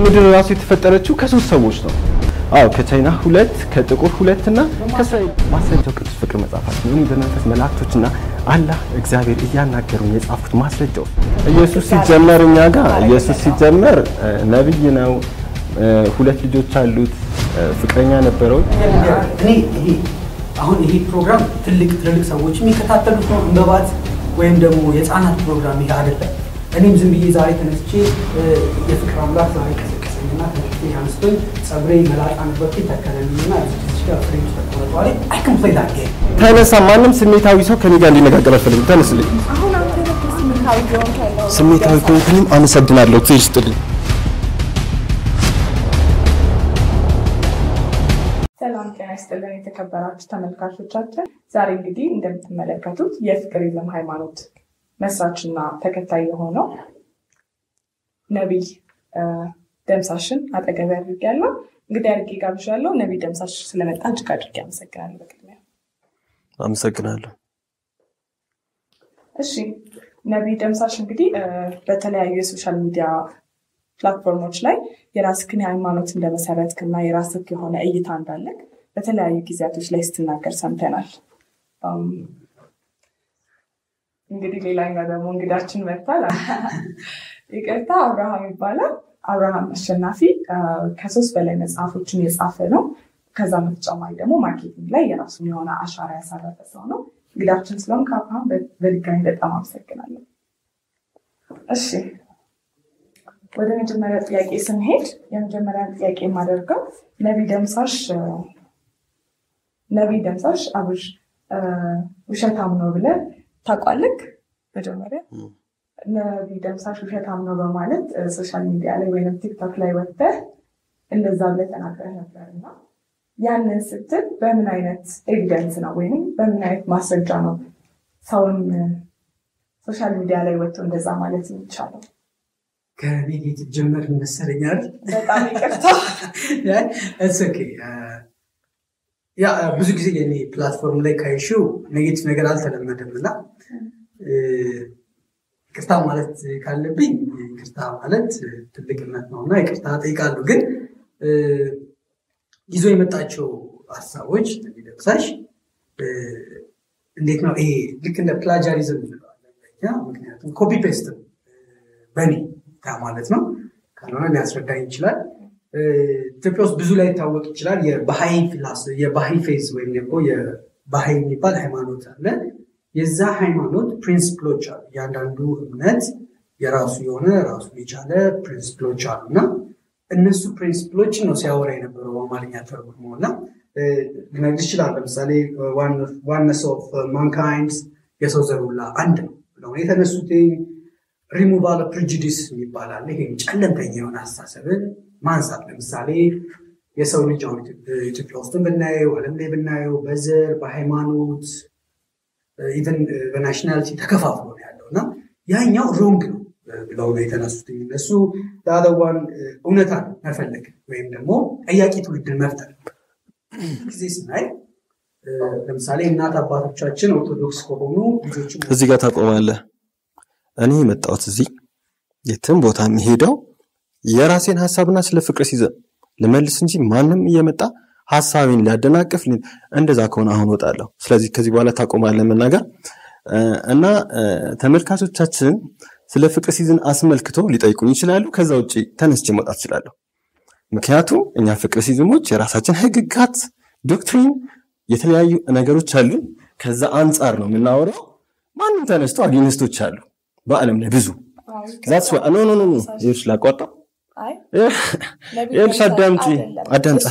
ምድር ራሱ የተፈጠረችው ከሶስት ሰዎች ነው። አዎ ከቻይና ሁለት፣ ከጥቁር ሁለት እና ከእስራኤል ማስረጃው ቅዱስ ፍቅር መጽሐፋችን እኔ በመንፈስ መላእክቶችና አላህ እግዚአብሔር እያናገሩኝ የጻፉት ማስረጃው ኢየሱስ ሲጀመር እኛ ጋር ኢየሱስ ሲጀመር እ፣ ነብይ ነው። እ፣ ሁለት ልጆች አሉት። እ፣ ፍቅረኛ ነበረው። እኔ ይሄ አሁን ይሄ ፕሮግራም ትልቅ ትልልቅ ሰዎች የሚከታተሉት ነው። እንበባት ወይም ደግሞ የህፃናት ፕሮግራም ይሄ አይደለም። እኔም ዝም ብዬ ዛሬ ተነስቼ እ፣ የፍቅር አምላክ ዛሬ ቀሰቀሰኝና ተነስቼ አንስቶኝ ጸጉሬ መላጣ ነበርኩ ተከለልኝና እዚህ ጋር ፍሬም ተቀመጠዋል። አይ ካን ፕሌይ ዳት ጌም ተነሳ። ማንም ስሜታዊ ሰው ከኔ ጋር እንዲነጋገር አልፈልግም። ተነስልኝ። አሁን አንተ ደግሞ ስሜታዊ ቢሆን ካለው ስሜታዊ ከሆንኩኝም አመሰግናለሁ። ትይሽ ጥልኝ ሰላም ጤና ይስጥልን የተከበራችሁ ተመልካቾቻችን፣ ዛሬ እንግዲህ እንደምትመለከቱት የፍቅር የለም ሃይማኖት መስራችና ተከታይ የሆነው ነቢይ እ፣ ደምሳሽን አጠገብ አድርጌያለሁ። እንግዲህ አድርጌ ጋብዣለሁ። ነቢይ ደምሳሽ ስለመጣ እጅግ አድርጌ አመሰግናለሁ። በቅድሚያ አመሰግናለሁ። እሺ ነቢይ ደምሳሽ እንግዲህ እ፣ በተለያዩ የሶሻል ሚዲያ ፕላትፎርሞች ላይ የራስክን ሃይማኖት እንደመሰረትክና የራስክ የሆነ እይታ እንዳለክ በተለያዩ ጊዜያቶች ላይ ስትናገር ሰምተናል። አም፣ እንግዲህ ሌላኛው ደግሞ እንግዳችን መጥቷል። ይቅርታ አብርሃም ይባላል። አብርሃም አሸናፊ እ፣ ከሶስት በላይ መጽሐፎችን የጻፈ ነው። ከዛ በተጨማሪ ደግሞ ማርኬቲንግ ላይ የራሱን የሆነ አሻራ ያሳረፈ ሰው ነው። እንግዳችን ስለሆን ከአብርሃም በ- በድጋሚ በጣም አመሰግናለሁ። እሺ ወደ መጀመሪያ ጥያቄ ስንሄድ የመጀመሪያ ጥያቄ የማደርገው ነቢይ ደምሳሽ እ፣ ነቢይ ደምሳሽ አብሽ እ፣ ውሸታም ነው ብለህ ታውቋለህ? መጀመሪያ ነቢይ ደምሳሽ ውሸታም ነው በማለት እ፣ ሶሻል ሚዲያ ላይ ወይም ቲክቶክ ላይ ወጥተህ እንደዛ ብለህ ተናግረህ ነበር እና ያንን ስትል በምን አይነት ኤቪደንስ ነው ወይም በምን አይነት ማስረጃ ነው ሰውን እ፣ ሶሻል ሚዲያ ላይ ወጥቶ እንደዛ ማለት የሚቻለው? ከኔጌቲቭ ጀመር መሰለኛል። በጣም ይቅርታ። እስ ኦኬ ያ ብዙ ጊዜ የኔ ፕላትፎርም ላይ ካይሽው ኔጌቲቭ ነገር አልተለመደም እና እ፣ ይቅርታ ማለት ካለብኝ ይቅርታ ማለት ትልቅነት ነው እና ይቅርታ ጠይቃለሁ። ግን እ፣ ይዞ የመጣቸው ሀሳቦች እንደሚደርሳሽ እንዴት ነው ይሄ ልክ እንደ ፕላጃሪዝም እንለዋለን በእኛ። ምክንያቱም ኮፒ ፔስት ነው በኔ ታ ማለት ነው። ካልሆነ ሊያስረዳኝ ይችላል። እ፣ ኢትዮጵያ ውስጥ ብዙ ላይ ይታወቅ ይችላል። የባሃይ ፊላስ የባሃይ ፌዝ ወይም ደግሞ የባሃይ የሚባል ሃይማኖት አለ። የዛ ሃይማኖት ፕሪንስፕሎች አሉ። እያንዳንዱ እምነት የራሱ የሆነ ራሱ የቻለ ፕሪንስፕሎች አሉ እና እነሱ ፕሪንስፕሎችን ነው ሲያወራ የነበረው በአማርኛ ተርጉሞ እና እ፣ ልነግርሽ ይችላል። ለምሳሌ ዋነስ ኦፍ ማንካይንድ የሰው ዘር ሁላ አንድ ነው ብለው የተነሱት ሪሙቫል ፕሪጁዲስ ይባላል። ይሄም ጨለምተኛ የሆነ አስተሳሰብን ማንሳት። ለምሳሌ የሰው ልጅ አሁን ኢትዮ- ኢትዮጵያ ውስጥ ብናየው ዓለም ላይ ብናየው በዘር በሃይማኖት ኢቨን በናሽናሊቲ ተከፋፍሎ ነው ያለው እና ያኛው ሮንግ ነው ብለው ነው የተነሱት እነሱ ለአለዋን እውነታን መፈለግ ወይም ደግሞ ጠያቂ ትውልድን መፍጠር ጊዜ ስናይ እ፣ ለምሳሌ እናት አባቶቻችን ኦርቶዶክስ ከሆኑ ልጆችም እዚህ ጋር ታቆማለህ። እኔ የመጣሁት እዚህ የትም ቦታ የሚሄደው የራሴን ሀሳብና ስለ ፍቅር ሲዘን ልመልስ እንጂ ማንም እየመጣ ሀሳቤን ሊያደናቅፍ ሊ- እንደዛ ከሆነ አሁን ወጣለሁ። ስለዚህ ከዚህ በኋላ ታቆማለህ መናገር እ፣ እና እ፣ ተመልካቾቻችን ስለ ፍቅር ሲዝን አስመልክቶ ሊጠይቁኝ ይችላሉ። ከዛ ውጭ ተነስቼ መውጣት እችላለሁ። ምክንያቱም እኛ ፍቅር ሲዝሞች የራሳችን ህግጋት፣ ዶክትሪን፣ የተለያዩ ነገሮች አሉን። ከዛ አንጻር ነው የምናወራው። ማንም ተነስቶ አጌንስቶች አሉ በአለም ላይ ብዙ ዛትስ ዋ- ኖ ኖ ኖ ኖ ይኸውልሽ ላቋርጠው አይ ይኸውልሽ አዳምጪ አዳምጣ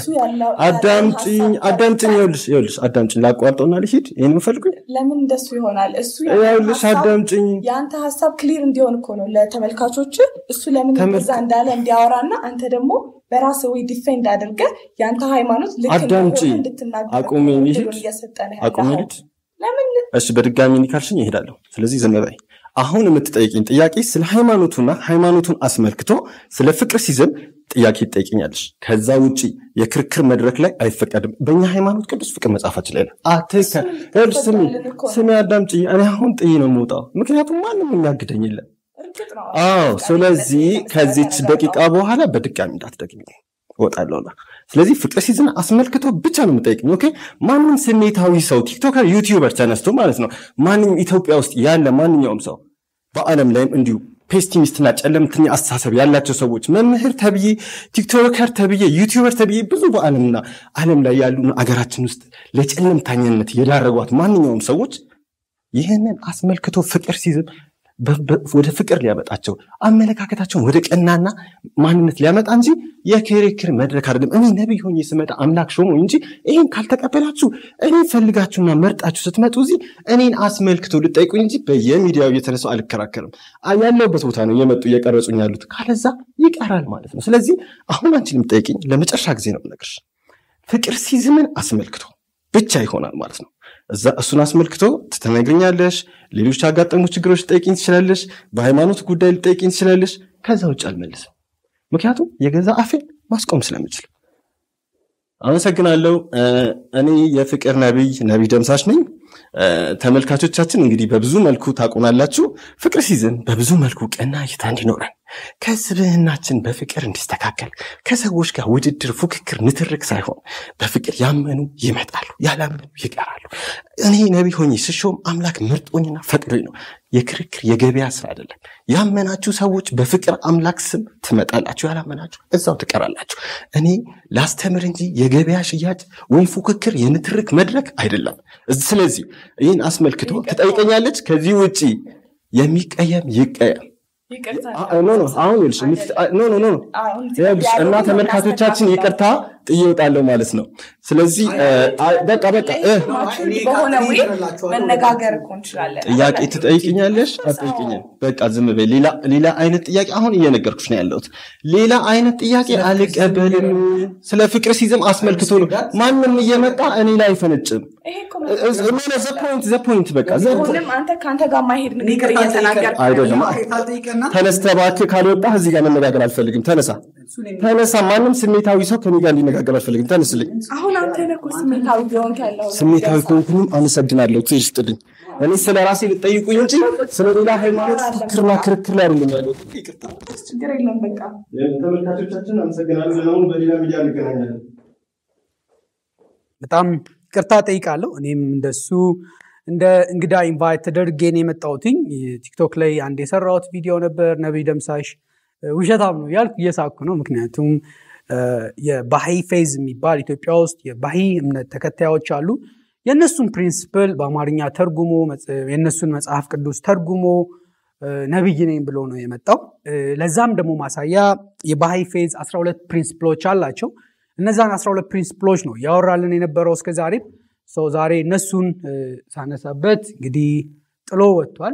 አዳምጪኝ አዳምጪኝ ይኸውልሽ ይኸውልሽ አዳምጪኝ ላቋርጠውና ልሂድ ይሄን የምፈልጉኝ ለምን እንደሱ ይሆናል? እሱ ይኸውልሽ አዳምጪኝ የአንተ ሀሳብ ክሊር እንዲሆን እኮ ነው ለተመልካቾች። እሱ ለምን ተመልካ- እንደዛ እንዳለ እንዲያወራ እና አንተ ደግሞ በራስ ወይ ዲፌንድ አድርገ የአንተ ሃይማኖት ልክ አዳምጪ። እንደሆነ እንድትናገር አቁሜ ነው ልሂድ? እድሉን እየሰጠን አቁሜ ያለኸው። ልሂድ ለምን እሺ በድጋሚ እንዲህ ካልሽኝ እሄዳለሁ ስለዚህ ዝም በይ አሁን የምትጠይቂኝ ጥያቄ ስለ ሃይማኖቱና ሃይማኖቱን አስመልክቶ ስለ ፍቅር ሲዝም ጥያቄ ትጠይቅኛለሽ ከዛ ውጪ የክርክር መድረክ ላይ አይፈቀድም በእኛ ሃይማኖት ቅዱስ ፍቅር መጽሐፋችን ላይ ነው አትከ ይኸውልሽ ስሚ ይፈቀዳልን እኮ ነው። ስሚ አዳምጪኝ እኔ አሁን ጥዬ ነው የምወጣው ምክንያቱም ማንም የሚያግደኝ የለም እርግጥ ነው። አዎ ስለዚህ የተመሰረተ ከዚች ነገር ደቂቃ ነው። በኋላ በድጋሚ እንዳትደግሚ እወጣለሁ። ስለዚህ ፍቅር ሲዝን አስመልክቶ ብቻ ነው የምጠይቅኝ። ኦኬ ማንም ስሜታዊ ሰው ቲክቶከር፣ ዩቲዩበር ተነስቶ ማለት ነው ማንም ኢትዮጵያ ውስጥ ያለ ማንኛውም ሰው በዓለም ላይም እንዲሁ ፔስቲሚስትና ጨለምተኛ አስተሳሰብ ያላቸው ሰዎች መምህር ተብዬ፣ ቲክቶከር ተብዬ፣ ዩቲዩበር ተብዬ ብዙ በዓለምና ዓለም ላይ ያሉ አገራችን ውስጥ ለጨለምተኝነት የዳረጓት ማንኛውም ሰዎች ይህንን አስመልክቶ ፍቅር ሲዝም በ- በ- ወደ ፍቅር ሊያመጣቸው አመለካከታቸውን ወደ ቀናና ማንነት ሊያመጣ እንጂ የክርክር መድረክ አይደለም። እኔ ነቢይ ሆኜ ስመጣ አምላክ ሾሞ እንጂ ይህን ካልተቀበላችሁ እኔ ፈልጋችሁና መርጣችሁ ስትመጡ እዚህ እኔን አስመልክቶ ልጠይቁኝ እንጂ በየሚዲያው እየተነሳው አልከራከርም። አ- ያለሁበት ቦታ ነው እየመጡ እየቀረጹኝ ያሉት። ካለዛ ይቀራል ማለት ነው። ስለዚህ አሁን አንቺን የምጠይቅኝ ለመጨረሻ ጊዜ ነው የምነግርሽ። ፍቅር ሲዝምን አስመልክቶ ብቻ ይሆናል ማለት ነው። እዛ እሱን አስመልክቶ ትነግርኛለሽ። ሌሎች ያጋጠሙ ችግሮች ልጠይቅኝ ትችላለሽ። በሃይማኖት ጉዳይ ልጠይቅኝ ትችላለሽ። ከዛ ውጭ አልመልስም፣ ምክንያቱም የገዛ አፌን ማስቆም ስለምችል። አመሰግናለሁ። እ፣ እኔ የፍቅር ነቢይ ነቢይ ደምሳሽ ነኝ። እ፣ ተመልካቾቻችን እንግዲህ በብዙ መልኩ ታውቁናላችሁ። ፍቅር ሲዝን በብዙ መልኩ ቀና እይታ እንዲኖረን ከስብህናችን በፍቅር እንዲስተካከል ከሰዎች ጋር ውድድር፣ ፉክክር፣ ንትርክ ሳይሆን በፍቅር ያመኑ ይመጣሉ፣ ያላመኑ ይቀራሉ። እኔ ነቢይ ሆኜ ስሾም አምላክ መርጦኝና ፈቅዶኝ ነው። የክርክር የገበያ ስራ አይደለም። ያመናችሁ ሰዎች በፍቅር አምላክ ስም ትመጣላችሁ፣ ያላመናችሁ እዛው ትቀራላችሁ። እኔ ላስተምር እንጂ የገበያ ሽያጭ ወይ ፉክክር የንትርክ መድረክ አይደለም። ስለዚህ ይህን አስመልክቶ ትጠይቀኛለች። ከዚህ ውጪ የሚቀየም ይቀየም። ይቅርታ አ- ኖ ኖ አሁን ይኸውልሽ የምት- አ- ኖ ኖ ኖ አሁን ይኸውልሽ እና ተመልካቾቻችን ይቅርታ ጥዬ እወጣለሁ ማለት ነው። ስለዚህ እ፣ አ- በቃ በቃ እ፣ ማቹርድ በሆነ ወይ መነጋገር እኮ እንችላለን። ጥያቄ ትጠይቅኛለሽ? አትጠይቅኝም? በቃ ዝም በይ። ሌላ ሌላ አይነት ጥያቄ አሁን እየነገርኩሽ ነው ያለሁት። ሌላ አይነት ጥያቄ አልቀበልም። ስለ ፍቅር ሲዝም አስመልክቶ ነው ማንም እየመጣ እኔ ላይ አይፈነጭም። ይሄ እኮ ዘ ፖይንት ዘ ፖይንት በቃ ዘ አሁንም አንተ ከአንተ ጋር ማሄድ ንግግር እየተናገር አይደለም። ጠይቅና ተነስተህ እባክህ ካልወጣህ እዚህ ጋር መነጋገር አልፈልግም። ተነሳ ተነሳ። ማንም ስሜታዊ ሰው ከኔ ጋር እንዲነጋገር አልፈልግም። ተነስልኝ። አሁን አንተ ነህ እኮ ስሜታዊ ቢሆን ያለው ስሜታዊ ከሆንኩኝም አመሰግናለሁ። ትይሽ ጥልኝ። እኔ ስለ ራሴ ልጠይቁኝ እንጂ ስለ ሌላ ሃይማኖት ፍክርና ክርክር ላይ አይደለም ያለው። ይቅርታ ችግር የለም በቃ ተመልካቾቻችን አመሰግናለሁ። አሁን በሌላ ሚዲያ እንገናኛለን። በጣም ይቅርታ ጠይቃለሁ። እኔም እንደሱ እንደ እንግዳ ኢንቫይት ተደርጌ ነው የመጣሁትኝ። ቲክቶክ ላይ አንድ የሰራሁት ቪዲዮ ነበር። ነቢይ ደምሳሽ እ፣ ውሸታም ነው ያልኩ እየሳኩ ነው። ምክንያቱም እ፣ የባሂ ፌዝ የሚባል ኢትዮጵያ ውስጥ የባሂ እምነት ተከታዮች አሉ። የእነሱን ፕሪንስፕል በአማርኛ ተርጉሞ መጽ- የእነሱን መጽሐፍ ቅዱስ ተርጉሞ እ፣ ነቢይ ነኝ ብሎ ነው የመጣው። እ፣ ለዛም ደግሞ ማሳያ የባሂ ፌዝ 12 ፕሪንስፕሎች አላቸው። እነዛን 12 ፕሪንስፕሎች ነው ያወራልን የነበረው እስከ ዛሬም። ሰው ዛሬ እነሱን እ፣ ሳነሳበት እንግዲህ ጥሎ ወጥቷል።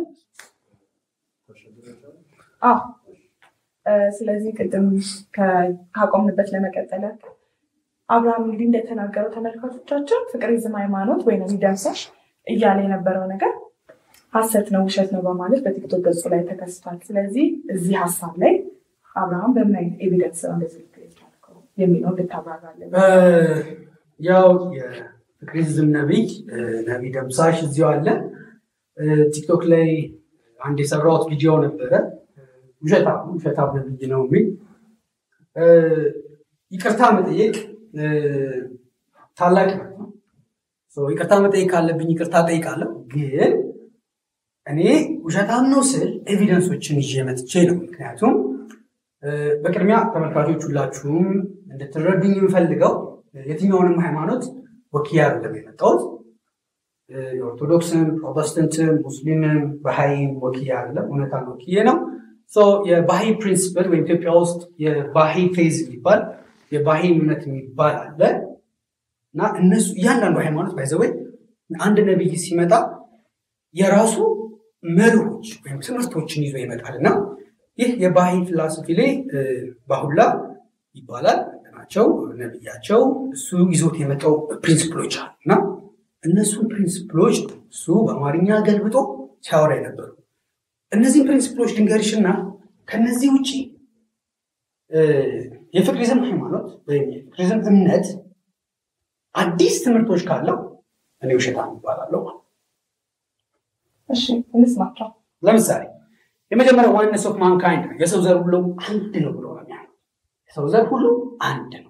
አዎ እ፣ ስለዚህ ቅድም ከ- ካቆምንበት ለመቀጠል ያክል አብርሃም እንግዲህ እንደተናገረው ተመልካቾቻችን ፍቅር ይዝም ሃይማኖት ወይም ደምሳሽ እያለ የነበረው ነገር ሀሰት ነው፣ ውሸት ነው በማለት በቲክቶክ ገጹ ላይ ተከስቷል። ስለዚህ እዚህ ሀሳብ ላይ አብርሃም በምን አይነት ኤቪደንስ ነው እንደዚህ ልትል የቻልከው የሚለው እንድታብራራለን። ያው የፍቅሪዝም ነቢይ እ፣ ነቢይ ደምሳሽ እዚሁ አለ። እ፣ ቲክቶክ ላይ አንድ የሰራሁት ቪዲዮ ነበረ። እ፣ ውሸታም ውሸታም ነቢይ ነው የሚል እ፣ ይቅርታ መጠየቅ እ፣ ታላቅ ነው። ሶ ይቅርታ መጠየቅ ካለብኝ ይቅርታ ጠይቃለሁ። ግን እኔ ውሸታም ነው ስል ኤቪደንሶችን ይዤ መጥቼ ነው። ምክንያቱም እ፣ በቅድሚያ ተመልካቾች ሁላችሁም እንድትረዱኝ የምፈልገው የትኛውንም ሃይማኖት ወኪያ አይደለም የመጣሁት። እ፣ የኦርቶዶክስም፣ ፕሮቴስተንትም፣ ሙስሊምም ባሃይም ወኪያ አይደለም፣ እውነታን ወኪዬ ነው። ሶ የባሂ ፕሪንስፕል ወይም ኢትዮጵያ ውስጥ የባሂ ፌዝ የሚባል የባሂ እምነት የሚባል አለ እና እነሱ እያንዳንዱ ሃይማኖት ባይዘወይ አንድ ነቢይ ሲመጣ የራሱ መርሆች ወይም ትምህርቶችን ይዞ ይመጣል እና ይህ የባሂ ፊላሶፊ ላይ እ፣ ባሁላ ይባላል ናቸው ነቢያቸው እሱ ይዞት የመጣው ፕሪንስፕሎች አሉ እና እነሱን ፕሪንስፕሎች ነው እሱ በአማርኛ ገልብጦ ሲያወራ የነበሩ እነዚህን ፕሪንስፕሎች ድንገርሽና ከነዚህ ውጭ እ፣ የፍቅሪዝም ሃይማኖት ወይም የፍቅሪዝም እምነት አዲስ ትምህርቶች ካለው እኔ ውሸታም ይባላለሁ ማለት ነው። እሺ እንስማቸው። ለምሳሌ የመጀመሪያው ዋነስ ኦፍ ማንካይንድ ነው። የሰው ዘር ሁሉ አንድ ነው ብሎ ነው የሚያምነው። የሰው ዘር ሁሉ አንድ ነው።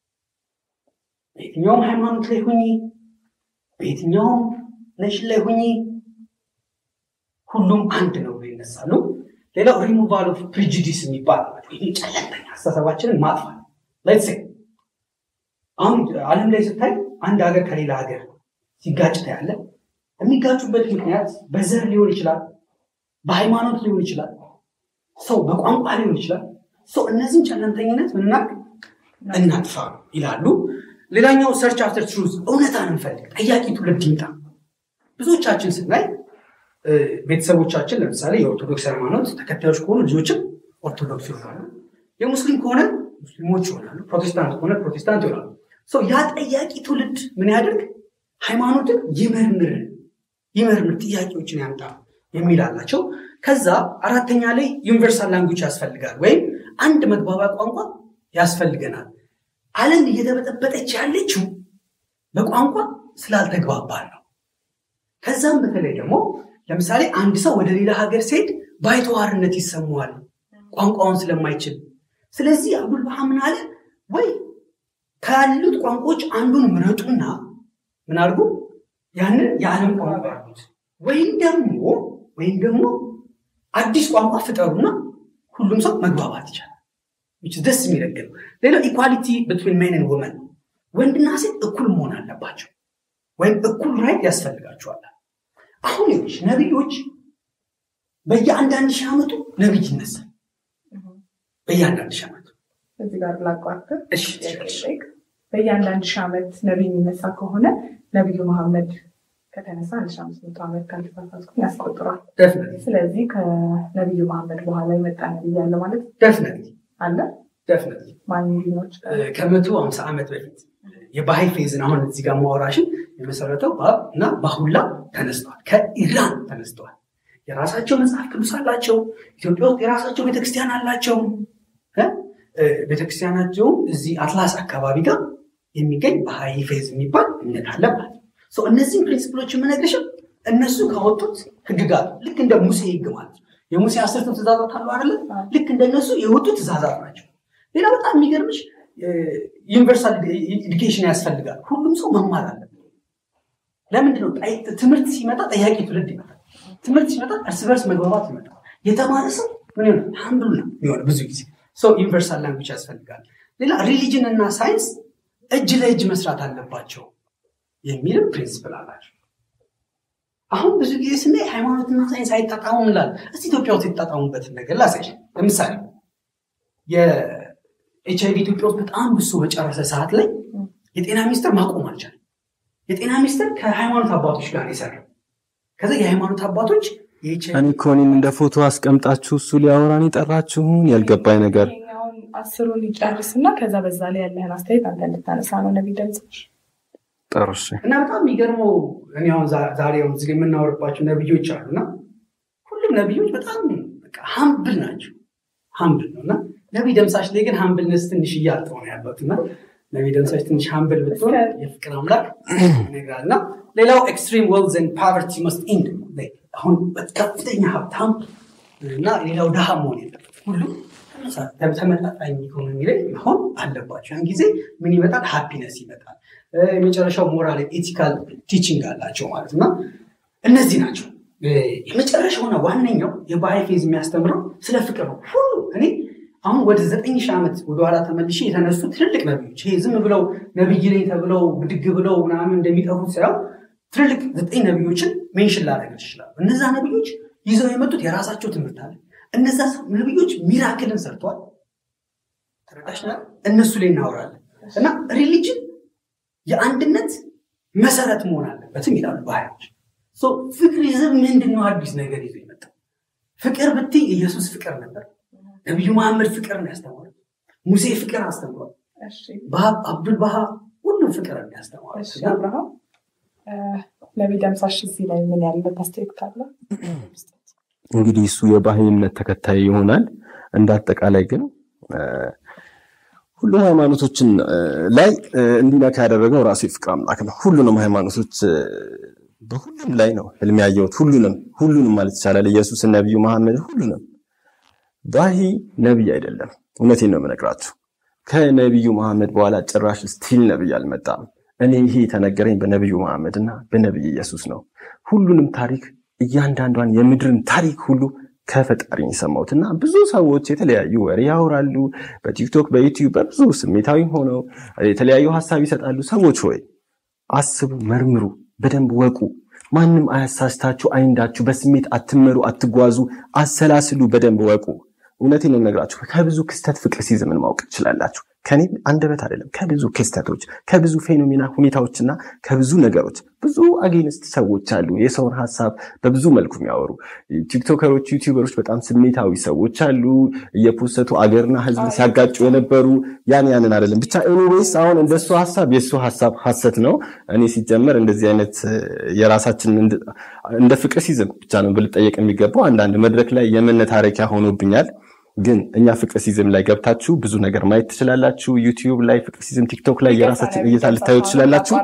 በየትኛውም ሃይማኖት ላይ ሁኚ፣ በየትኛውም ነሽን ላይ ሁኚ፣ ሁሉም አንድ ነው ብሎ ይነሳሉ። ሌላው ሪሙቫል ኦፍ ፕሪጁዲስ የሚባል ይህ ጨለምተኛ አስተሳሰባችንን ማጥፋት ሌትስ ሴይ አሁን ዓለም ላይ ስታይ አንድ ሀገር ከሌላ ሀገር ሲጋጭ ታያለ። የሚጋጩበት ምክንያት በዘር ሊሆን ይችላል፣ በሃይማኖት ሊሆን ይችላል፣ ሰው በቋንቋ ሊሆን ይችላል። ሰው እነዚህን ጨለምተኝነት ምናቅ እናጥፋ ይላሉ። ሌላኛው ሰርች አፍተር ትሩዝ እውነታን እንፈልግ፣ ጠያቂ ትውልድ ይምጣ። ብዙዎቻችን ስናይ ቤተሰቦቻችን ለምሳሌ የኦርቶዶክስ ሃይማኖት ተከታዮች ከሆኑ ልጆችም ኦርቶዶክስ ይሆናሉ። የሙስሊም ከሆነ ሙስሊሞች ይሆናሉ። ፕሮቴስታንት ከሆነ ፕሮቴስታንት ይሆናሉ። ያ ጠያቂ ትውልድ ምን ያደርግ? ሃይማኖትን ይመርምር ይመርምር፣ ጥያቄዎችን ያምጣ የሚል አላቸው። ከዛ አራተኛ ላይ ዩኒቨርሳል ላንጉጅ ያስፈልጋል፣ ወይም አንድ መግባቢያ ቋንቋ ያስፈልገናል። ዓለም እየተበጠበጠች ያለችው በቋንቋ ስላልተግባባን ነው። ከዛም በተለይ ደግሞ ለምሳሌ አንድ ሰው ወደ ሌላ ሀገር ሲሄድ ባይተዋርነት ይሰማዋል ቋንቋውን ስለማይችል። ስለዚህ አቡል ባሃ ምን አለ? ወይ ካሉት ቋንቋዎች አንዱን ምረጡና ምን አድርጉ ያንን የዓለም ቋንቋ ያሉት ወይም ደግሞ ወይም ደግሞ አዲስ ቋንቋ ፍጠሩና ሁሉም ሰው መግባባት ይቻላል። ደስ የሚለግል ሌላው ኢኳሊቲ ብትዊን ሜን ወመን ወንድና ሴት እኩል መሆን አለባቸው ወይም እኩል ራይት ያስፈልጋቸዋል። አሁን ይኸውልሽ ነቢዮች በየአንዳንድ ሺህ ዓመቱ ነቢይ ይነሳል። በየአንዳንድ ሺህ ዓመቱ እዚህ ጋር ላቋርጥ። እሺ፣ በየአንዳንድ ሺህ ዓመት ነቢይ የሚነሳ ከሆነ ነቢዩ መሐመድ ከተነሳ አንድ ሺህ አምስት መቶ ዓመት ካልተሳሳትኩ ያስቆጥሯል። ደፍነት ስለዚህ ከነቢዩ መሐመድ በኋላ የመጣ ነቢይ አለ ማለት ደፍነት አለ። ደፍነት ማን ሊኖች ከመቶ ሃምሳ ዓመት በፊት የባህል ፌዝን አሁን እዚህ ጋር ማወራሽን የመሰረተው ባብ እና ባሁላ ተነስተዋል። ከኢራን ተነስተዋል። የራሳቸው መጽሐፍ ቅዱስ አላቸው። ኢትዮጵያ ውስጥ የራሳቸው ቤተክርስቲያን አላቸው። ቤተክርስቲያናቸው እዚህ አትላስ አካባቢ ጋር የሚገኝ ባህይ ፌዝ የሚባል እምነት አለ ማለት ነው። እነዚህም ፕሪንሲፕሎች የምነግርሽም እነሱ ካወጡት ህግጋት ልክ እንደ ሙሴ ህግ ማለት ነው። የሙሴ አስርቱ ትእዛዛት አሉ አይደለ? ልክ እንደነሱ የወጡ ትእዛዛት ናቸው። ሌላ በጣም የሚገርምሽ ዩኒቨርሳል ኤዱኬሽን ያስፈልጋል። ሁሉም ሰው መማር አለበት። ለምንድነው ትምህርት ሲመጣ ጠያቂ ትውልድ ይመጣል። ትምህርት ሲመጣ እርስ በርስ መግባባት ይመጣል። የተማረ ሰው ምን ሆነ ሀምብል ነው የሚሆነ ብዙ ጊዜ ሰው ዩኒቨርሳል ላንጉጅ ያስፈልጋል። ሌላ ሪሊጅን እና ሳይንስ እጅ ለእጅ መስራት አለባቸው የሚልም ፕሪንስፕል አላቸው። አሁን ብዙ ጊዜ ስናይ ሃይማኖትና ሳይንስ አይጣጣሙም እንላለን። እስቲ ኢትዮጵያ ውስጥ የተጣጣሙበትን ነገር ላሳይሽ። ለምሳሌ የኤች አይቪ ኢትዮጵያ ውስጥ በጣም ብሶ በጨረሰ ሰዓት ላይ የጤና ሚኒስቴር ማቆም አልቻለም። የጤና ሚኒስቴር ከሃይማኖት አባቶች ጋር የሰራ ከዛ የሃይማኖት አባቶች እኔ እኮ እኔን እንደ ፎቶ አስቀምጣችሁ እሱ ሊያወራን የጠራችሁን ያልገባኝ ነገር ይሄኛውን አስሩን ይጨርስ እና ከዛ በዛ ላይ ያለህን አስተያየት አንተ እንድታነሳ ነው ነቢይ ደምሰሽ ጠርሽ እና በጣም የሚገርመው እኔ አሁን ዛሬ አሁን እዚህ የምናወርባቸው ነቢዮች አሉ እና ሁሉም ነቢዮች በጣም ሀምብል ናቸው። ሀምብል ነው እና ነቢይ ደምሳሽ ላይ ግን ሀምብልነስ ትንሽ እያጠው ነው ያለት እና ነቢይ ደምሳሽ ትንሽ ሀምብል ብትሆን የፍቅር አምላክ ይነግራል እና ሌላው ኤክስትሪም ዌልዝ ኤንድ ፓቨርቲ መስት ኢንድ አሁን ከፍተኛ ሀብታም እና ሌላው ድሃ መሆን የለበት ሁሉም ተመጣጣኝ ኢኮኖሚ ላይ መሆን አለባቸው። ያን ጊዜ ምን ይመጣል? ሃፒነስ ይመጣል። የመጨረሻው ሞራል ኤቲካል ቲቺንግ አላቸው ማለት እና እነዚህ ናቸው። የመጨረሻውና ዋነኛው የባህል ፌዝ የሚያስተምረው ስለ ፍቅር ነው። ሁሉ እኔ አሁን ወደ ዘጠኝ ሺህ ዓመት ወደኋላ ተመልሼ የተነሱ ትልልቅ ነቢዮች ይሄ ዝም ብለው ነቢይ ነኝ ተብለው ብድግ ብለው ምናምን እንደሚጠፉት ሳይሆን ትልልቅ ዘጠኝ ነቢዮችን ሜንሽን ላደርግ ይችላሉ። እነዛ ነቢዮች ይዘው የመጡት የራሳቸው ትምህርት አለ። እነዛ ነቢዮች ሚራክልን ሰርተዋል። ተረዳሽ? እነሱ ላይ እናወራለን እና ሪሊጅን የአንድነት መሰረት መሆን አለበትም ይላሉ ባህሎች። ፍቅሪዝም ምንድን ነው? አዲስ ነገር ይዞ የመጣው ፍቅር ብትይ ኢየሱስ ፍቅር ነበር። ነቢዩ መሐመድ ፍቅር ነው ያስተማሩት። ሙሴ ፍቅር አስተምሯል። አብዱል ባሃ ሁሉም ፍቅር ነው ያስተማሩት። አብርሃም ነቢይ ደምሳሽ እዚህ ላይ ምን ያለበት አስተያየት ካለ እንግዲህ እሱ የባህል እምነት ተከታይ ይሆናል። እንደ አጠቃላይ ግን ሁሉም ሃይማኖቶችን ላይ እንዲነካ ያደረገው ራሱ የፍቅር አምላክ ነው። ሁሉንም ሃይማኖቶች በሁሉም ላይ ነው ህልም ያየሁት። ሁሉንም ሁሉንም ማለት ይቻላል። ኢየሱስን፣ ነቢዩ መሐመድ፣ ሁሉንም። ባሂ ነቢይ አይደለም። እውነቴን ነው የምነግራችሁ። ከነቢዩ መሐመድ በኋላ ጭራሽ ስቲል ነቢይ አልመጣም። እኔ ይሄ የተነገረኝ በነቢዩ መሐመድ እና በነቢይ ኢየሱስ ነው። ሁሉንም ታሪክ እያንዳንዷን የምድርን ታሪክ ሁሉ ከፈጣሪ የሰማሁት እና ብዙ ሰዎች የተለያዩ ወሬ ያወራሉ በቲክቶክ በዩቲዩብ በብዙ ስሜታዊ ሆነው የተለያዩ ሀሳብ ይሰጣሉ። ሰዎች ሆይ አስቡ፣ መርምሩ፣ በደንብ ወቁ። ማንም አያሳስታችሁ፣ አይንዳችሁ። በስሜት አትመሩ፣ አትጓዙ፣ አሰላስሉ፣ በደንብ ወቁ። እውነቴን ነው የምነግራችሁ። ከብዙ ክስተት ፍቅር ሲዝምን ማወቅ ትችላላችሁ። ከኔ አንደበት አይደለም፣ ከብዙ ክስተቶች፣ ከብዙ ፌኖሜና ሁኔታዎችና ከብዙ ነገሮች ብዙ አጌንስት ሰዎች አሉ፣ የሰውን ሀሳብ በብዙ መልኩ የሚያወሩ ቲክቶከሮች፣ ዩቲዩበሮች፣ በጣም ስሜታዊ ሰዎች አሉ፣ እየፖሰቱ አገርና ሕዝብ ሲያጋጩ የነበሩ ያን ያንን አይደለም። ብቻ ኤኒዌይስ አሁን እንደሱ ሀሳብ የእሱ ሀሳብ ሀሰት ነው። እኔ ሲጀመር እንደዚህ አይነት የራሳችን እንደ ፍቅር ሲዝም ብቻ ነው ብልጠየቅ የሚገባው። አንዳንድ መድረክ ላይ የመነታረኪያ ሆኖብኛል። ግን እኛ ፍቅር ሲዝም ላይ ገብታችሁ ብዙ ነገር ማየት ትችላላችሁ። ዩቲዩብ ላይ ፍቅር ሲዝም፣ ቲክቶክ ላይ የራሳችን እይታ ልታዩ ትችላላችሁ።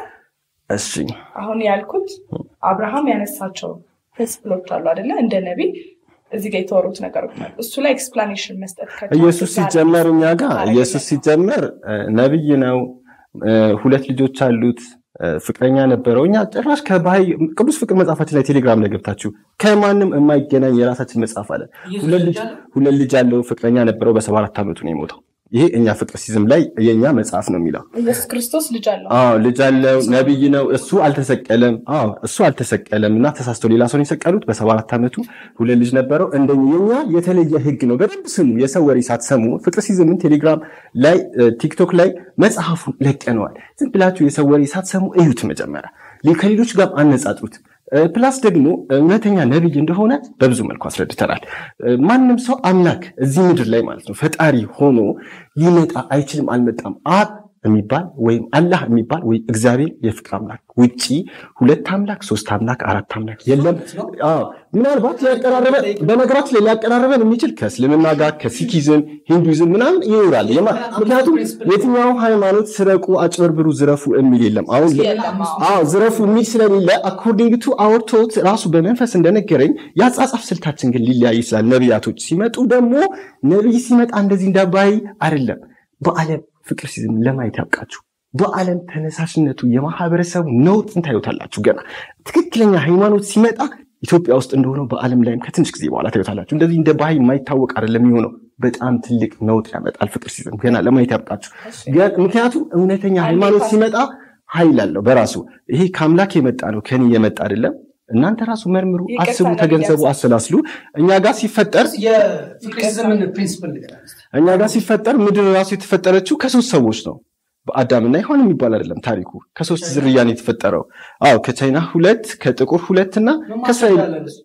እሺ አሁን ያልኩት አብርሃም ያነሳቸው ፕሪንስፕሎች አሉ አይደለ? እንደ ነቢይ እዚህ ጋር የተወሩት ነገሮች አሉ። እሱ ላይ ኤክስፕላኔሽን መስጠት ከቻልክ ኢየሱስ ዛሬ ሲጀመር እኛ ጋር ማድረግ ኢየሱስ ሲጀመር እ፣ ነቢይ ነው። እ፣ ሁለት ልጆች አሉት። እ፣ ፍቅረኛ ነበረው። እኛ ጭራሽ ከባህይ ቅዱስ ፍቅር መጽሐፋችን ላይ ቴሌግራም ላይ ገብታችሁ ከማንም የማይገናኝ የራሳችን መጽሐፍ አለ። ሁለት ልጅ ሁለት ልጅ ያለው ፍቅረኛ ነበረው። በሰባ አራት ዓመቱ ነው የሞተው። ይሄ እኛ ፍቅር ሲዝም ላይ የእኛ መጽሐፍ ነው የሚለው። ኢየሱስ ክርስቶስ ልጅ አለው። አዎ ልጅ አለው፣ ነቢይ ነው። እሱ አልተሰቀለም። አዎ እሱ አልተሰቀለም እና ተሳስቶ ሌላ ሰው ነው የሰቀሉት። በሰባ አራት ዓመቱ ሁለት ልጅ ነበረው። እንደኛ የኛ የተለየ ህግ ነው። በደንብ ስሙ። የሰው ወሬ ሳትሰሙ ፍቅር ሲዝምን ቴሌግራም ላይ እ፣ ቲክቶክ ላይ መጽሐፉን ለቀነዋል። ዝም ብላችሁ የሰው ወሬ ሳትሰሙ እዩት። መጀመሪያ ሊ- ከሌሎች ጋር አነጻጥሩት። እ፣ ፕላስ ደግሞ እውነተኛ ነቢይ እንደሆነ በብዙ መልኩ አስረድተናል። እ፣ ማንም ሰው አምላክ እዚህ ምድር ላይ ማለት ነው ፈጣሪ ሆኖ ሊመጣ አይችልም፣ አልመጣም። አብ የሚባል ወይም አላህ የሚባል ወይ እግዚአብሔር የፍቅር አምላክ ውጪ ሁለት አምላክ፣ ሶስት አምላክ፣ አራት አምላክ የለም። አዎ ምናልባት ሊያቀራረበ በነገራችን ላይ ሊያቀራረበን የሚችል ከእስልምና ጋር ከሲኪዝም ሂንዱይዝም ምናምን ይኖራል። የማ- ምክንያቱም የትኛው ሃይማኖት ስረቁ፣ አጭበርብሩ፣ ዝረፉ የሚል የለም። አሁን የለም፣ አዎ። አዎ ዝረፉ የሚል ስለሌለ አኮርዲንግ ቱ አወር ቶት ራሱ በመንፈስ እንደነገረኝ የአጻጻፍ ስልታችን ግን ሊለያይ ይችላል። ነቢያቶች ሲመጡ ደግሞ ነቢይ ሲመጣ እንደዚህ እንዳባይ አይደለም። በዓለም ፍቅር ሲዝም ለማየት ያብቃችሁ። በዓለም ተነሳሽነቱ የማህበረሰቡ ነውጥን ታዩታላችሁ። ገና ትክክለኛ ሃይማኖት ሲመጣ ኢትዮጵያ ውስጥ እንደሆነው በዓለም ላይም ከትንሽ ጊዜ በኋላ ታዩታላችሁ። እንደዚህ እንደ ባህይ የማይታወቅ አይደለም የሚሆነው። በጣም ትልቅ ነውጥ ያመጣል ፍቅር ሲዝም። ገና ለማየት ያብቃችሁ። ገ- ምክንያቱም እውነተኛ ሃይማኖት ሲመጣ ኃይል አለው በራሱ። ይሄ ከአምላክ የመጣ ነው ከኔ የመጣ አይደለም። እናንተ ራሱ መርምሩ፣ ይቅርታ አስቡ፣ ለሚዲያ ተገንዘቡ፣ ሰው። አሰላስሉ። እኛ ጋር ሲፈጠር የፍቅር ዘመን ፕሪንስፕል ንገረን እስኪ። እኛ ጋር ሲፈጠር ምድር ራሱ የተፈጠረችው ከሶስት ሰዎች ነው። በአዳምና ሔዋን የሚባል አይደለም ታሪኩ። ከሶስት ዝርያ ነው የተፈጠረው። አዎ ከቻይና ሁለት፣ ከጥቁር ሁለት እና ከእስራኤል ማስረጃ እሱ።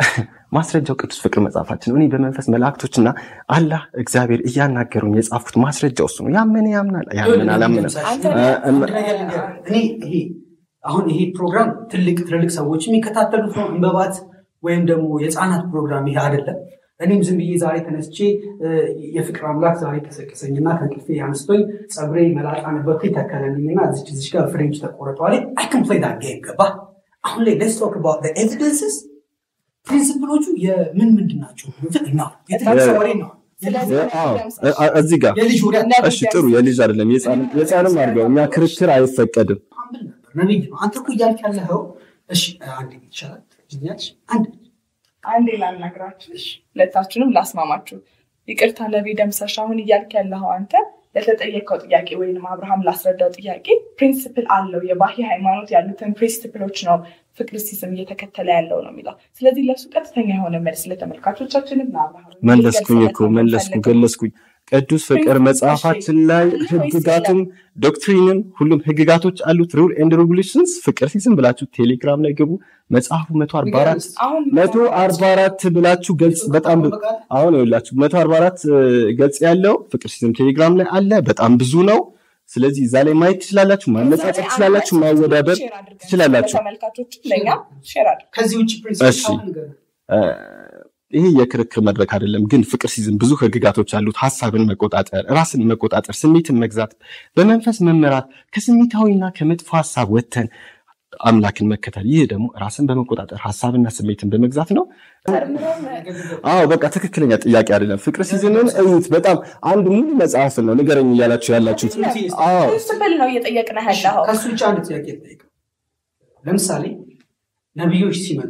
ማስረጃው ቅዱስ ፍቅር መጽሐፋችን ነው። እኔ በመንፈስ መላእክቶችና አላህ እግዚአብሔር እያናገሩኝ የጻፍኩት ማስረጃው እሱ ነው። ያመነ ያምናል፣ ያመነ አላመነም። አንተ- እ- አንድ ነገር ልንገርህ። እኔ ይሄ አሁን ይሄ ፕሮግራም ትልቅ ትልልቅ ሰዎች የሚከታተሉት ነው። እንበባት ወይም ደግሞ የህፃናት ፕሮግራም ይሄ አይደለም። እኔም ዝም ብዬ ዛሬ ተነስቼ እ፣ የፍቅር አምላክ ዛሬ ቀሰቀሰኝና ከእንቅልፌ ያነስቶኝ ፀጉሬ መላጣ ነበርኩ ተከለልኝና እዚች እዚች ጋር ፍሬንች ተቆረጠዋል። አይ ካን ፕሌይ ዳት ጌም ገባ። አሁን ላይ ሌትስ ቶክ አባውት ዘ ኤቪደንስስ ፕሪንሲፕሎቹ የምን ምንድን ናቸው? ነው የትልቅ ሰው ወሬ ነው። ስለዚህ አዎ፣ እ- እ- እዚህ ጋር የልጅ ወሬ እሺ፣ ጥሩ የልጅ አይደለም የህፃንም የህፃንም አድርገው እኛ ክርክር አይፈቀድም። ሀምብል ነበር ነቢይ ነው። አንተ እኮ እያልክ ያለኸው እሺ፣ አንድ ይቻላል ትኛለሽ አንድ አንዴ ላናግራችሁ፣ ሁለታችሁንም ላስማማችሁ። ይቅርታ ነቢይ ደምሰሽ፣ አሁን እያልክ ያለኸው አንተ ለተጠየቀው ጥያቄ ወይም አብርሃም ላስረዳው ጥያቄ ፕሪንስፕል አለው የባሂ ሃይማኖት ያሉትን ፕሪንስፕሎች ነው ፍቅር ሲዝም እየተከተለ ያለው ነው የሚለው። ስለዚህ ለእሱ ቀጥተኛ የሆነ መልስ ለተመልካቾቻችንም ለአብርሃም መለስኩኝ እኮ መለስኩ ገለስኩኝ። ቅዱስ ፍቅር መጽሐፋችን ላይ ህግጋትም ዶክትሪንም ሁሉም ህግጋቶች አሉት። ሩል ኤንድ ሬጉሌሽንስ ፍቅር ሲዝም ብላችሁ ቴሌግራም ላይ ግቡ። መጽሐፉ መቶ አርባ አራት አሁን መቶ አርባ አራት ብላችሁ ገልጽ በጣም ብዙ አሁን ይኸውላችሁ መቶ አርባ አራት ገጽ ያለው ፍቅር ሲዝም ቴሌግራም ላይ አለ። በጣም ብዙ ነው። ስለዚህ እዛ ላይ ማየት ትችላላችሁ፣ ማነጻጸር ትችላላችሁ፣ ማወዳደር ትችላላችሁ። ተመልካቾች ለእኛ ሼር አድርጉ። ከዚህ ውጭ እሺ። ፕሪንሲፕል እ፣ ይሄ የክርክር መድረክ አይደለም፣ ግን ፍቅር ሲዝም ብዙ ህግጋቶች አሉት። ሀሳብን መቆጣጠር፣ ራስን መቆጣጠር፣ ስሜትን መግዛት፣ በመንፈስ መመራት፣ ከስሜታዊና ከመጥፎ ሀሳብ ወጥተን አምላክን መከተል። ይህ ደግሞ ራስን በመቆጣጠር ሀሳብና ስሜትን በመግዛት ነው። አዎ በቃ ትክክለኛ ጥያቄ አይደለም። ፍቅር ሲዝንን እዩት። በጣም አንድ ሙሉ መጽሐፍን ነው ንገረኝ እያላችሁ ያላችሁት። አዎ ፕሪንስፕል ነው እየጠየቅን ያለው። ከሱ ውጭ አንድ ጥያቄ ልጠይቅ። ለምሳሌ ነቢዮች ሲመጡ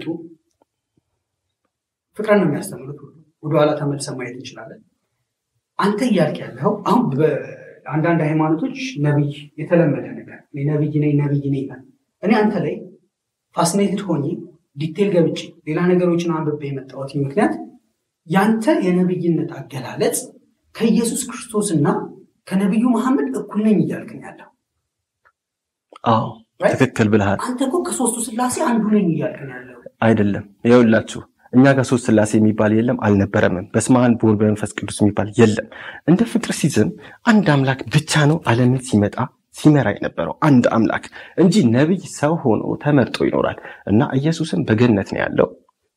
ፍቅርን ነው የሚያስተምሩት። ሁሉ ወደኋላ ተመልሰን ማየት እንችላለን። አንተ እያልክ ያለው አሁን በአንዳንድ ሃይማኖቶች ነቢይ የተለመደ ነገር እኔ ነቢይ ነኝ ነቢይ ነኝ ይላል። እኔ አንተ ላይ ፋስኔትድ ሆኜ ዲቴል ገብቼ ሌላ ነገሮችን አንብቤ የመጣሁት ምክንያት ያንተ የነቢይነት አገላለጽ ከኢየሱስ ክርስቶስና ከነቢዩ መሐመድ እኩል ነኝ እያልክን ያለው አዎ ትክክል ብልሃል። አንተ እኮ ከሶስቱ ስላሴ አንዱ ነኝ እያልክን ያለው አይደለም ይኸውላችሁ እኛ ጋር ሶስት ስላሴ የሚባል የለም አልነበረምም። በስመ አብ በወልድ በመንፈስ ቅዱስ የሚባል የለም። እንደ ፍቅር ሲዝም አንድ አምላክ ብቻ ነው ዓለምን ሲመጣ ሲመራ የነበረው አንድ አምላክ እንጂ ነቢይ ሰው ሆኖ ተመርጦ ይኖራል እና ኢየሱስም በገነት ነው ያለው፣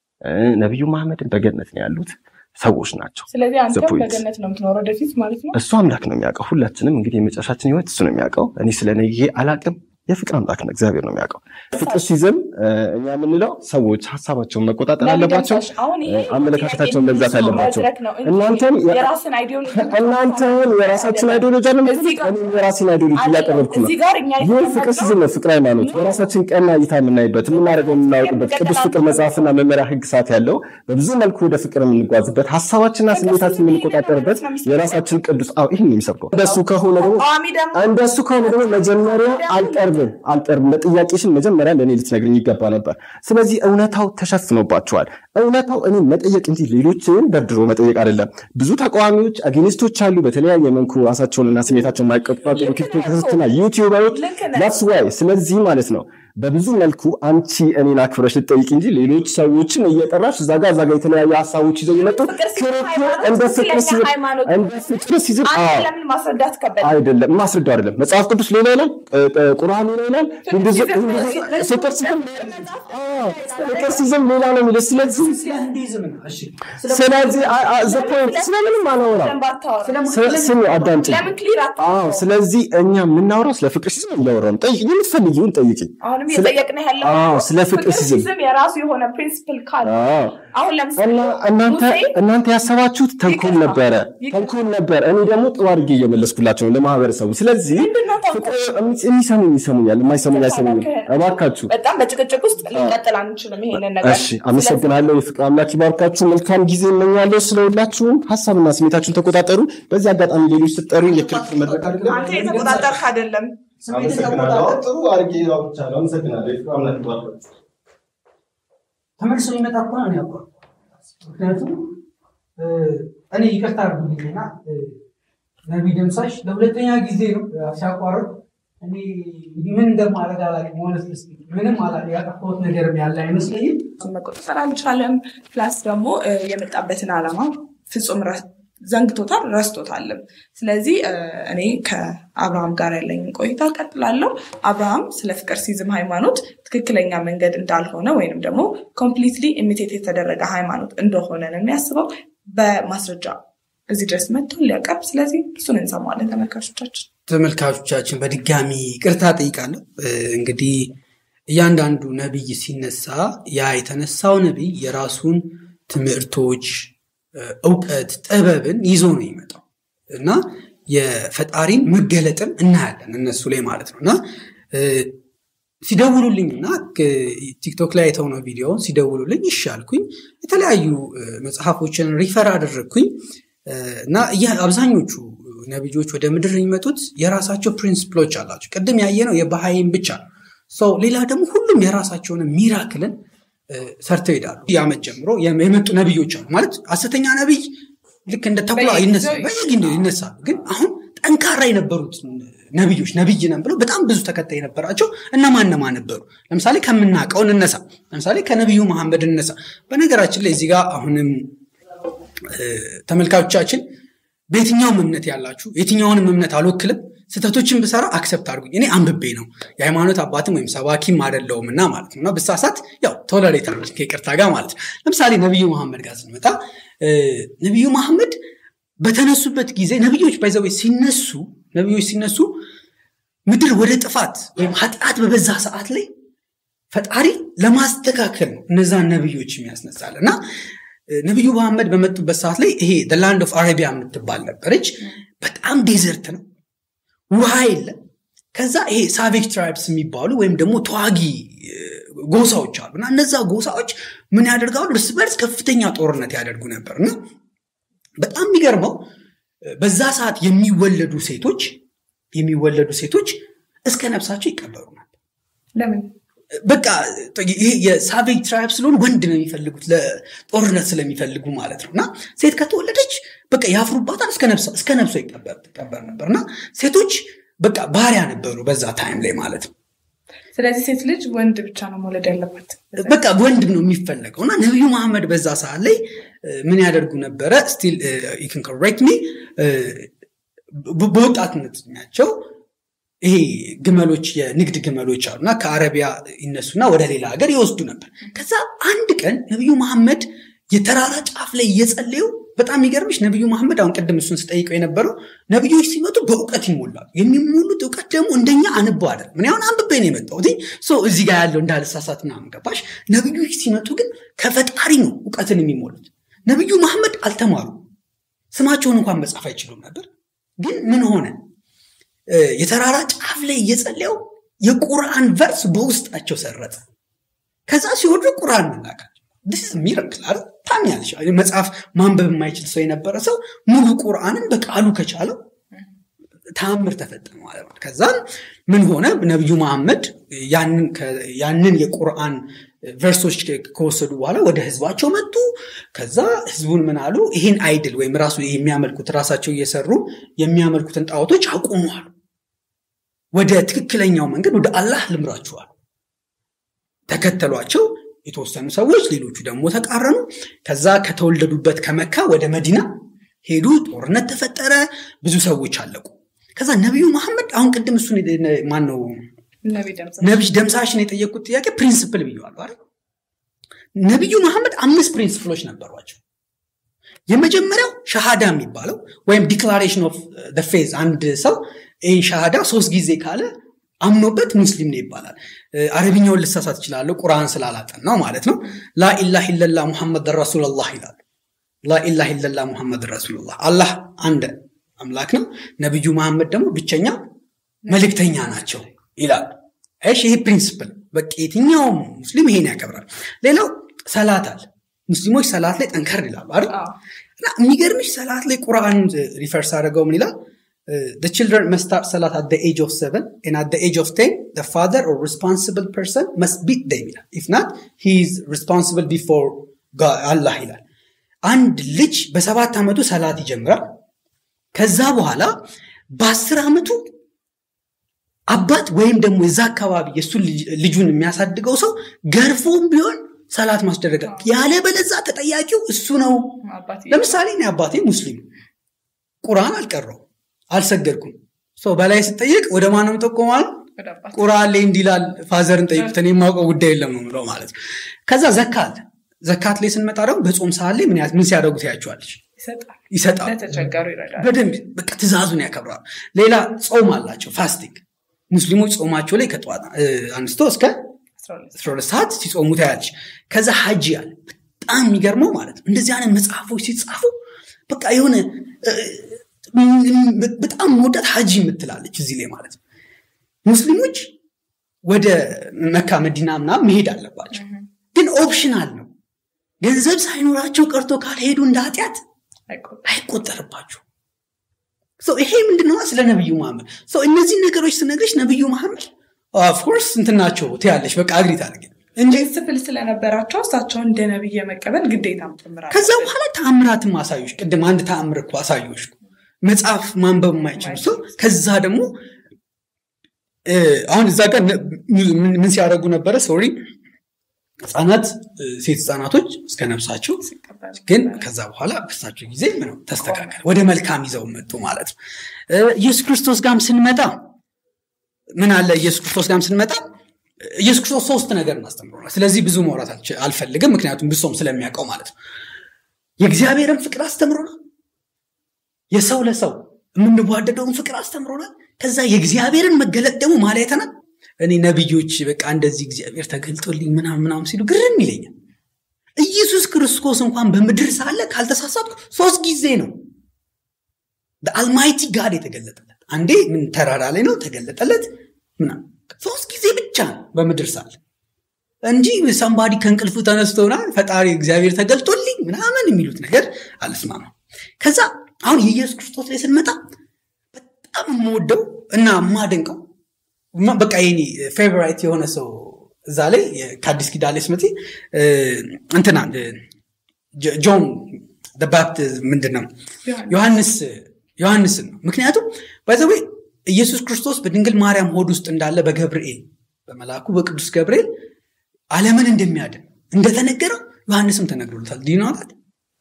ነቢዩ መሐመድን በገነት ነው ያሉት ሰዎች ናቸው። ስለዚህ አንተም point. በገነት ነው የምትኖረው ወደፊት ማለት ነው። እሱ አምላክ ነው የሚያውቀው። ሁላችንም እንግዲህ የመጨረሻችን ህይወት እሱ ነው የሚያውቀው። እኔ ስለ ነገ አላቅም። የፍቅር አምላክ ነው እግዚአብሔር ነው የሚያውቀው። ፍቅር ሲዝም እኛ የምንለው ሰዎች ሀሳባቸውን መቆጣጠር አለባቸው፣ ለምሳሌ አሁን ይሄ አመለካከታቸውን መግዛት አለባቸው። መድረክ ነው እንጂ እናንተም የራስን አይዲዮሎጂ እናንተም የራሳችን አይዲዮሎጂ አለ እዚህ ጋር- እኔም የራሴን አይዲዮሎጂ እያቀረብኩ ነው። እዚህ ጋር እኛ ይህ ፍቅር የተቀመጥነው ሲዝም ነው፣ ፍቅር ሃይማኖት የራሳችን ቀና እይታ የምናይበት የምናደርገው የምናውቅበት ቅዱስ ፍቅር መጽሐፍና መመሪያ ህግ ሰዓት ያለው በብዙ መልኩ ወደ ፍቅር የምንጓዝበት ሀሳባችንና ስሜታችን የምንቆጣጠርበት የራሳችን ቅዱስ አዎ ይህን የሚሰብከው እንደሱ ከሆነ ደግሞ ተቃዋሚ ደግሞ እንደሱ ከሆነ ደግሞ መጀመሪያ አልቀርብም አልቀርብም ለጥያቄሽን መጀመሪያ ለእኔ ልትነግርኝ ይገባ ነበር። ስለዚህ እውነታው ተሸፍኖባቸዋል። እውነታው እኔ መጠየቅ እንጂ ሌሎችን ደርድሮ መጠየቅ አይደለም። ብዙ ተቃዋሚዎች አግኒስቶች አሉ። በተለያየ መልኩ ራሳቸውንና ስሜታቸውን የማይቆጣጠሩ ቲክቶክና ዩቲዩበሮች ልክ ነህ። ዳትስ ዋይ ስለዚህ ማለት ነው በብዙ መልኩ አንቺ እኔን አክብረሽ ልጠይቅ እንጂ ሌሎች ሰዎችን እየጠራሽ እዛ ጋር እዛ ጋር የተለያዩ ሀሳቦች ይዘው የመጡ ፍቅር ሲዝም ክርክር ሃይማኖት እንደ ፍቅር ስለኛ ሲዝም ሃይማኖት እንደ ፍቅር ሲዝም አንተ አዎ ለምን ማስረዳት ከበደ? አይደለም ማስረዳው አይደለም። መጽሐፍ ቅዱስ ሌላ ይላል፣ እ- እ- ቁርአን ሌላ ይላል። ሂንዱይዝም- ሲዝም- ሂንዱይዝም- ፍቅር ሲዝም አዎ፣ ፍቅር ሲዝም ሌላ ነው የሚለው። ስለዚህ ስለ ሂንዱይዝም ነው። እሺ ስለዚህ አ- አ- ዘ ፖይንት ስለምንም አላወራም። ለምን ባታወራ? ስለ- ስሚ አዳምጪኝ። ለምን ክሊር አታወራም? አዎ፣ ስለዚህ እኛ የምናወራው ስለ ፍቅር ሲዝም እያወራን ነው። ጠይቂኝ፣ የምትፈልጊውን ጠይቂኝ። አሁንም ስለ- እየጠየቅን ያለው አዎ፣ ስለ ፍቅር ሲዝም የራሱ የሆነ ፕሪንሲፕል ካለ አዎ አሁን ለምሳሌ እና እናንተ ሙሴ እናንተ ያሰባችሁት ተንኮል ይቅርታ፣ ነበረ ይቅርታ። ተንኮል ነበር። እኔ ደግሞ ጥሩ አድርጌ እየመለስኩላቸው ነው ለማህበረሰቡ። ስለዚህ ምንድነው ተንኮል? ፍቅር የሚሰሙኝ ይሰሙኛል፣ የማይሰሙኝ አይሰሙኝም። እባካችሁ በጣም በጭቅጭቅ ውስጥ ልንቀጥል አንችልም ይሄንን ነገር። እሺ፣ አመሰግናለሁ። የፍቅር አምላክ ይባርካችሁ። መልካም ጊዜ እመኛለሁ። ስለሁላችሁም ሀሳብና ስሜታችሁን ተቆጣጠሩ። በዚህ አጋጣሚ ሌሎች ስጠሩ የክርክር መድረክ አድርገን አንተ የተቆጣጠርክ አይደለም። አመሰግናለሁ። ጥሩ አድርጌ አውርቻለሁ። አመሰግናለሁ። የፍቅር አምላክ ይባርካችሁ። ተመልሶ የሚመጣ እኮ ነው ያውቀው። ምክንያቱም እ፣ እኔ ይቅርታ አድርጉልኝና እ፣ ነቢይ ደምሳሽ ለሁለተኛ ጊዜ ነው እ፣ ሲያቋርጥ እኔ እንግዲህ ምን እንደማደርግ አላውቅም። ሆነስ ምንም አላ- ያጠፋሁት ነገርም ያለ አይመስለኝም። መቆጣጠር አልቻለም። ፕላስ ደግሞ እ፣ የመጣበትን ዓላማ ፍጹም ረ- ዘንግቶታል፣ ረስቶታልም። ስለዚህ እ፣ እኔ ከአብርሃም ጋር ያለኝን ቆይታ ቀጥላለሁ። አብርሃም ስለ ፍቅር ሲዝም ሃይማኖት ትክክለኛ መንገድ እንዳልሆነ ወይንም ደግሞ ኮምፕሊትሊ ኢሚቴት የተደረገ ሃይማኖት እንደሆነ ነው የሚያስበው በማስረጃ እዚህ ድረስ መጥቶ ሊያቀርብ። ስለዚህ እሱን እንሰማለን ተመልካቾቻችን። ተመልካቾቻችን በድጋሚ ቅርታ ጠይቃለሁ። እ፣ እንግዲህ እያንዳንዱ ነቢይ ሲነሳ ያ የተነሳው ነቢይ የራሱን ትምህርቶች፣ እ፣ እውቀት፣ ጥበብን ይዞ ነው የሚመጣው እና የፈጣሪን መገለጥን እናያለን እነሱ ላይ ማለት ነው እና እ፣ ሲደውሉልኝ እና ቲክቶክ ላይ አይተው ነው ቪዲዮውን ሲደውሉልኝ ይሻልኩኝ የተለያዩ እ፣ መጽሐፎችን ሪፈር አደረግኩኝ እ፣ እና እያ- አብዛኞቹ ነቢዮች ወደ ምድር የሚመጡት የራሳቸው ፕሪንስፕሎች አላቸው። ቅድም ያየነው የባሃይም ብቻ ነው። ሰው ሌላ ደግሞ ሁሉም የራሳቸውን ሚራክልን እ፣ ሰርተው ይሄዳሉ። የዓመት ጀምሮ የም- የመጡ ነቢዮች አሉ ማለት ሐሰተኛ ነቢይ ልክ እንደ ተኩላ በየጊዜው ይነሳሉ በየጊዜው ይነሳሉ። ግን አሁን ጠንካራ የነበሩት ነቢዮች ነቢይ ነን ብለው በጣም ብዙ ተከታይ የነበራቸው እነማን እነማን ነበሩ? ለምሳሌ ከምናውቀው እንነሳ። ለምሳሌ ከነቢዩ መሐመድ እንነሳ። በነገራችን ላይ እዚህ ጋር አሁንም እ፣ ተመልካቾቻችን በየትኛውም እምነት ያላችሁ የትኛውንም እምነት አልወክልም። ስህተቶችን ብሰራ አክሰፕት አድርጉኝ። እኔ አንብቤ ነው የሃይማኖት አባትም ወይም ሰባኪም አይደለሁም እና ማለት ነው እና ብሳሳት ያው ቶለሬት አድርጉኝ ከይቅርታ ጋር ማለት ነው። ለምሳሌ ነቢዩ መሐመድ ጋር ስንመጣ እ፣ ነቢዩ መሐመድ በተነሱበት ጊዜ ነቢዮች ባይዘዌ ሲነሱ ነቢዮች ሲነሱ ምድር ወደ ጥፋት ወይም ኃጢአት በበዛ ሰዓት ላይ ፈጣሪ ለማስተካከል ነው እነዛን ነብዮች የሚያስነሳል እና ነቢዩ መሐመድ በመጡበት ሰዓት ላይ ይሄ ላንድ ኦፍ አረቢያ የምትባል ነበረች። በጣም ዴዘርት ነው፣ ውሃ የለም። ከዛ ይሄ ሳቬጅ ትራይብስ የሚባሉ ወይም ደግሞ ተዋጊ ጎሳዎች አሉ እና እነዛ ጎሳዎች ምን ያደርጋሉ? እርስ በርስ ከፍተኛ ጦርነት ያደርጉ ነበር እና በጣም የሚገርመው በዛ ሰዓት የሚወለዱ ሴቶች የሚወለዱ ሴቶች እስከ ነፍሳቸው ይቀበሩ ነበር። ለምን? በቃ ይሄ የሳቬጅ ትራይብ ስለሆኑ ወንድ ነው የሚፈልጉት ለጦርነት ስለሚፈልጉ ማለት ነው እና ሴት ከተወለደች በቃ ያፍሩባታል እስከ ነፍሷ ይቀበር ነበር እና ሴቶች በቃ ባሪያ ነበሩ በዛ ታይም ላይ ማለት ነው ስለዚህ ሴት ልጅ ወንድ ብቻ ነው መውለድ ያለባት በቃ ወንድ ነው የሚፈለገው እና ነቢዩ መሐመድ በዛ ሰዓት ላይ ምን ያደርጉ ነበረ ስቲል ን ኮሬክት ሚ በወጣትነት ናቸው ይሄ ግመሎች የንግድ ግመሎች አሉ እና ከአረቢያ ይነሱና ወደ ሌላ ሀገር ይወስዱ ነበር ከዛ አንድ ቀን ነቢዩ መሐመድ የተራራ ጫፍ ላይ እየጸለዩ በጣም የሚገርምሽ ነቢዩ መሐመድ አሁን ቅድም እሱን ስጠይቀው የነበረው ነቢዮች ሲመጡ በእውቀት ይሞላሉ የሚሞሉት እውቀት ደግሞ እንደኛ አንቦ አይደል ምን ያሁን አንብቤ ነው የመጣሁት እዚህ ጋር ያለው እንዳልሳሳት ምናምን ገባሽ ነቢዮች ሲመጡ ግን ከፈጣሪ ነው እውቀትን የሚሞሉት ነቢዩ መሐመድ አልተማሩ ስማቸውን እንኳን መጻፍ አይችሉም ነበር ግን ምን ሆነ የተራራ ጫፍ ላይ እየጸለየው የቁርአን ቨርስ በውስጣቸው ሰረጸ ከዛ ሲወዱ ቁርአን መናቃቸው ዲስ ሚረክል አይደል ታምኛለሽ መጽሐፍ ማንበብ የማይችል ሰው የነበረ ሰው ሙሉ ቁርአንን በቃሉ ከቻለው ተአምር ተፈጠረ ማለት ነው ከዛም ምን ሆነ ነቢዩ መሐመድ ያንን የቁርአን ቨርሶች ከወሰዱ በኋላ ወደ ህዝባቸው መጡ ከዛ ህዝቡን ምን አሉ ይህን አይድል ወይም ራሱ የሚያመልኩት ራሳቸው እየሰሩ የሚያመልኩትን ጣዖቶች አቁሟሉ ወደ ትክክለኛው መንገድ ወደ አላህ ልምራችኋል ተከተሏቸው የተወሰኑ ሰዎች ሌሎቹ ደግሞ ተቃረኑ ከዛ ከተወለዱበት ከመካ ወደ መዲና ሄዱ ጦርነት ተፈጠረ ብዙ ሰዎች አለቁ ከዛ ነቢዩ መሐመድ አሁን ቅድም እሱን ማን ነው ነቢይ ደምሳሽን የጠየቁት ጥያቄ ፕሪንስፕል ብየዋለሁ አይደል ነቢዩ መሐመድ አምስት ፕሪንስፕሎች ነበሯቸው የመጀመሪያው ሻሃዳ የሚባለው ወይም ዲክላሬሽን ኦፍ ፌዝ አንድ ሰው ይህን ሻሃዳ ሶስት ጊዜ ካለ አምኖበት ሙስሊም ነው ይባላል አረብኛውን ልሳሳት ይችላለሁ ቁርአን ስላላጠናው ማለት ነው ላኢላህ ኢለላ ሙሐመድ ረሱልላህ ይላሉ ላኢላህ ኢለላ ሙሐመድ ረሱልላህ አላህ አንድ አምላክ ነው ነቢዩ መሐመድ ደግሞ ብቸኛ መልእክተኛ ናቸው ይላሉ እሺ ይሄ ፕሪንስፕል በቃ የትኛውም ሙስሊም ይሄን ያከብራል ሌላው ሰላት አለ ሙስሊሞች ሰላት ላይ ጠንከር ይላሉ አይደል እና የሚገርምሽ ሰላት ላይ ቁርአን ሪፈርስ አድርገው ምን ይላል the children must start salat at the age of seven and at the age of 10 the father or responsible person must beat them ይላል if not he is responsible before God, አላህ ይላል አንድ ልጅ በሰባት ዓመቱ ሰላት ይጀምራል ከዛ በኋላ በአስር ዓመቱ አባት ወይም ደግሞ የዛ አካባቢ የእሱን ልጁን የሚያሳድገው ሰው ገርፎም ቢሆን ሰላት ማስደረግ ያለበለዛ ተጠያቂው እሱ ነው ለምሳሌ እኔ አባቴ ሙስሊም ቁርአን አልቀረው አልሰገድኩም ሰው በላይ ስጠይቅ ወደ ማንም ጠቆማል ቁርአን ላይ እንዲላል ፋዘርን ጠይቁት እኔ የማውቀው ጉዳይ የለም ነው ምለው ማለት ነው ከዛ ዘካት ዘካት ላይ ስንመጣ ደግሞ በጾም ሰዓት ላይ ምን ሲያደርጉ ታያቸዋለች ይሰጣል በደንብ በቃ ትእዛዙን ያከብራሉ ሌላ ጾም አላቸው ፋስቲንግ ሙስሊሞች ጾማቸው ላይ ከጠዋት አንስቶ እስከ 12 ሰዓት ሲጾሙ ታያለች ከዛ ሀጂ አለ በጣም የሚገርመው ማለት ነው እንደዚህ አይነት መጽሐፎች ሲጻፉ በቃ የሆነ በጣም መውዳት ሀጂ የምትላለች እዚህ ላይ ማለት ነው ሙስሊሞች ወደ መካ መዲና ምናምን መሄድ አለባቸው ግን ኦፕሽናል ነው ገንዘብ ሳይኖራቸው ቀርቶ ካልሄዱ እንደ ኃጢአት አይቆጠርባቸው ይሄ ምንድነው ስለ ነብዩ መሐመድ እነዚህ ነገሮች ስነግርሽ ነብዩ መሐመድ ኦፍኮርስ እንትናቸው ትያለሽ በቃ አግሪ ታደርግ እንጂ ስፍል ስለነበራቸው እሳቸውን እንደ ነብይ የመቀበል ግዴታ ጨምራል ከዛ በኋላ ተአምራትም አሳዮች ቅድም አንድ ተአምር እኮ አሳዮች መጽሐፍ ማንበብ የማይችሉ ሰው ከዛ ደግሞ አሁን እዛ ጋር ምን ሲያደርጉ ነበረ ሶሪ ህጻናት ሴት ህጻናቶች እስከ ነፍሳቸው ግን ከዛ በኋላ በሳቸው ጊዜ ተስተካከለ ወደ መልካም ይዘው መጡ ማለት ነው ኢየሱስ ክርስቶስ ጋም ስንመጣ ምን አለ ኢየሱስ ክርስቶስ ጋም ስንመጣ ኢየሱስ ክርስቶስ ሶስት ነገር እናስተምሮናል ስለዚህ ብዙ መውራት አልፈልግም ምክንያቱም ብሶም ስለሚያውቀው ማለት ነው የእግዚአብሔርን ፍቅር አስተምሮናል የሰው ለሰው የምንዋደደውን ፍቅር አስተምሮናል ከዛ የእግዚአብሔርን መገለጥ ደግሞ ማላ አይተናል እኔ ነቢዮች በቃ እንደዚህ እግዚአብሔር ተገልጦልኝ ምናምን ምናምን ሲሉ ግርም ይለኛል። ኢየሱስ ክርስቶስ እንኳን በምድር ሳለ ካልተሳሳትኩ ሶስት ጊዜ ነው አልማይቲ ጋድ የተገለጠለት። አንዴ ምን ተራራ ላይ ነው ተገለጠለት ምናምን፣ ሶስት ጊዜ ብቻ ነው በምድር ሳለ እንጂ ሰንባዲ ከእንቅልፉ ተነስቶና ፈጣሪ እግዚአብሔር ተገልጦልኝ ምናምን የሚሉት ነገር አልስማማም። ከዛ አሁን የኢየሱስ ክርስቶስ ላይ ስንመጣ በጣም የምወደው እና የማደንቀው በቃ የኔ ፌቨራይት የሆነ ሰው እዛ ላይ ከአዲስ ኪዳን ላይ ስመጪ እንትና ጆን ባፕቲስት ምንድን ነው ዮሐንስ ዮሐንስን ነው። ምክንያቱም ባይዘዌ ኢየሱስ ክርስቶስ በድንግል ማርያም ሆድ ውስጥ እንዳለ በገብርኤል በመልአኩ በቅዱስ ገብርኤል ዓለምን እንደሚያድን እንደተነገረው ዮሐንስም ተነግሮለታል። ዲናታት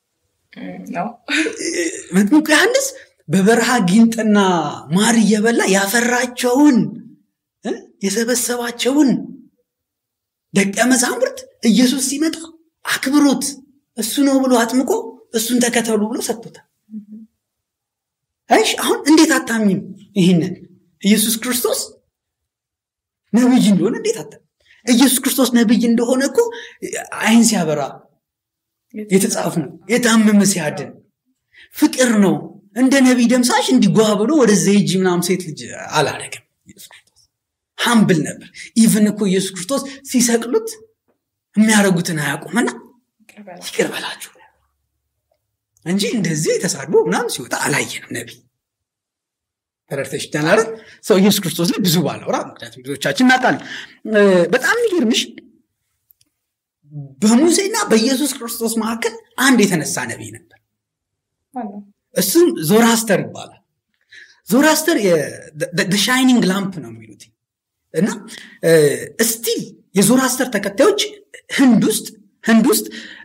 መጥምቁ ዮሐንስ በበረሃ ጊንጥና ማር እየበላ ያፈራቸውን የሰበሰባቸውን ደቀ መዛሙርት ኢየሱስ ሲመጣ አክብሮት እሱ ነው ብሎ አጥምቆ እሱን ተከተሉ ብሎ ሰጥቶታል። እሺ አሁን እንዴት አታምኝም? ይህንን ኢየሱስ ክርስቶስ ነብይ እንደሆነ እንዴት አታ ኢየሱስ ክርስቶስ ነብይ እንደሆነ እኮ አይን ሲያበራ የተጻፈ ነው። የታመመ ሲያድን ፍቅር ነው። እንደ ነቢይ ደምሳሽ እንዲጓ ብሎ ወደዛ ሂጂ ምናምን ሴት ልጅ አላደረግም። ኢየሱስ ክርስቶስ ሀምብል ነበር። ኢቭን እኮ ኢየሱስ ክርስቶስ ሲሰቅሉት የሚያደርጉትን አያውቁምና ይቅር በላችሁ እንጂ እንደዚህ ተሳድቦ ምናምን ሲወጣ አላየንም። ነቢይ ተረድተሽ ይቻላል። ሰው ኢየሱስ ክርስቶስ ላይ ብዙ ባላወራ፣ ምክንያቱም ብዙዎቻችን እናውቃለን። በጣም የሚገርምሽ በሙሴና በኢየሱስ ክርስቶስ መካከል አንድ የተነሳ ነቢይ ነበር። እሱም ዞራስተር ይባላል። ዞራስተር ሻይኒንግ ላምፕ ነው የሚሉት እና ስቲል የዞራስተር ተከታዮች ህንድ ውስጥ ህንድ ውስጥ